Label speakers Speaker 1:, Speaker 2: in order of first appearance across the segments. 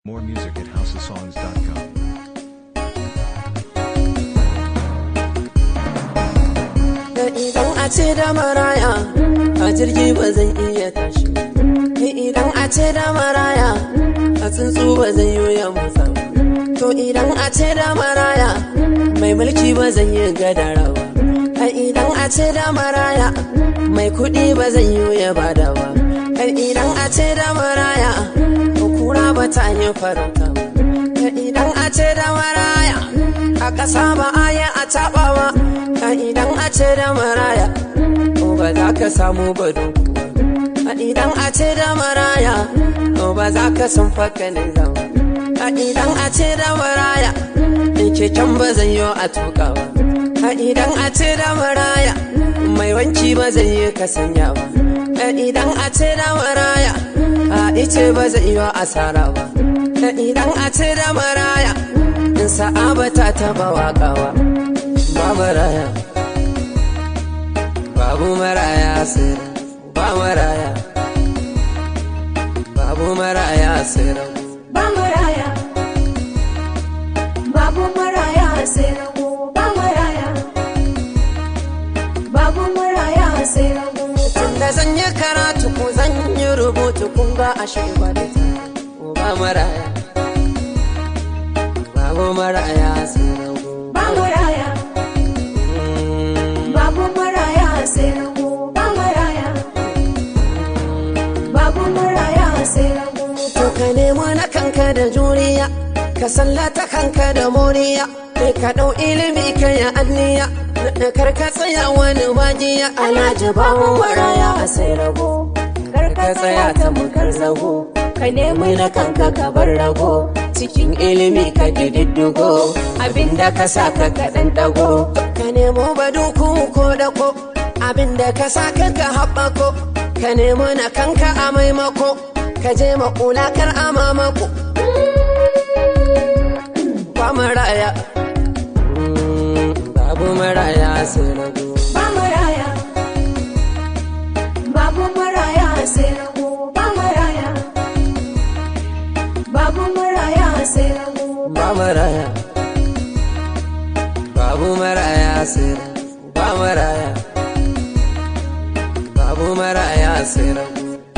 Speaker 1: More music at houseofsongs.com.
Speaker 2: da idan a ce da maraya a jirgi ba zan iya tashi da idan a ce da maraya a tsuntsu ba zan yi ya motsa ba. to idan a ce da maraya mai mulki ba zan yi gadara ba a idan a ce da maraya mai kuɗi ba zan yi ya bada ba a idan a ce da maraya kura ba ta yi farauta ba a idan a ce da maraya a ƙasa ba a yi a taɓa ba a idan a ce da maraya ko ba za ka samu bado a idan a ce da maraya ko ba za ka san faka ne zama a idan a ce da maraya in keken ba zan yi a tuka ba a idan a ce da maraya mai wanki ba zan yi ka sanya ba a idan a ce da maraya a ice ba zan yi asara ba a idan a ce da maraya in sa'aba ta taba wakawa ba maraya babu maraya sai ba maraya babu maraya sai rabu
Speaker 3: ba maraya babu maraya sai rago ba maraya babu maraya sai rago
Speaker 2: da zan yi karatu ko zan yi rubutu kun ga a shirya da ta ba maraya babu maraya sai rabu
Speaker 3: ba maraya babu maraya sai rago ba maraya babu maraya sai rago
Speaker 2: to ka nemo na kanka da juriya ka sallata kanka da moriya kai ka ɗau ilimi ka yi anniya na karka tsaya wani wajiya alhaji babu maraya a sai rago
Speaker 3: kar ka tsaya ta mukar zago ka nemi na kanka ka bar rago
Speaker 2: cikin ilimi ka diddigo
Speaker 3: abinda ka sa ka kaɗan ɗago
Speaker 2: ka nemo baduku ko dako abinda ka sa ka ka haɓako ka nemo na kanka a maimako ka je makula kar a mamako ba maraya Mm, babu maraya sai rago
Speaker 3: ba maraya babu maraya sai rago ba maraya babu maraya sai rago
Speaker 2: ba maraya babu maraya sai rago ba maraya babu maraya sai rago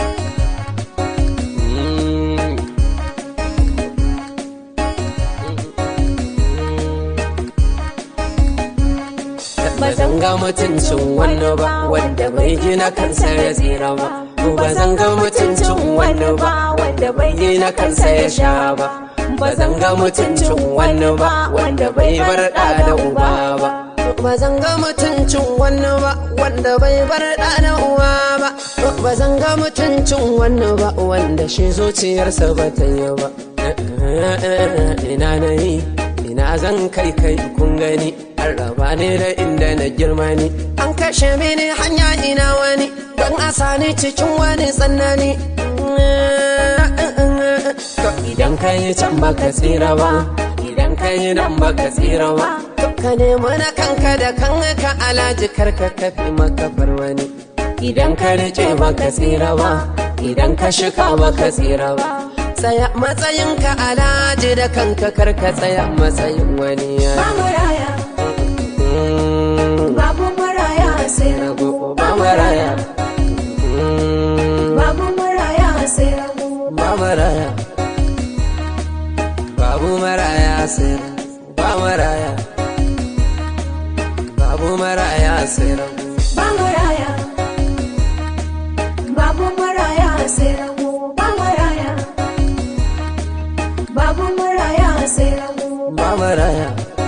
Speaker 2: Mm. ba zan ga mutuncin wani ba wanda bai gina kansa ya tsira ba ba zan ga mutuncin wani ba wanda bai gina kansa ya sha ba ba zan ga mutuncin wani ba wanda bai bar da da uba ba ba zan ga mutuncin wani ba wanda bai bar da da uba ba ba zan ga mutuncin wani ba wanda shi zuciyarsa ba ta yi ba ina na yi ina zan kai kai kun gani an raba ne da inda na girma ni an kashe mini hanya ina wani don a sani cikin wani tsanani To idan ka yi can baka tsira ba idan ka yi nan baka tsira ba To ka nemi na kanka da kanka alaji karka kafi maka bar wani idan ka rike baka tsira ba idan ka shika baka tsira ba tsaya matsayinka alaji da kanka karka tsaya matsayin wani
Speaker 3: ba maraya
Speaker 2: Mm,
Speaker 3: babu maraya sai rago
Speaker 2: ba maraya Mm,
Speaker 3: babu maraya sai rago
Speaker 2: ba maraya babu maraya sai ba maraya babu maraya sai rago
Speaker 3: ba maraya babu maraya sai rago ba maraya babu maraya sai rago
Speaker 2: ba maraya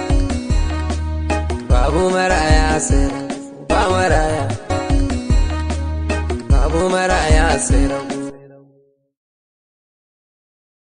Speaker 2: babu maraya sai ba maraya babu maraya sai rago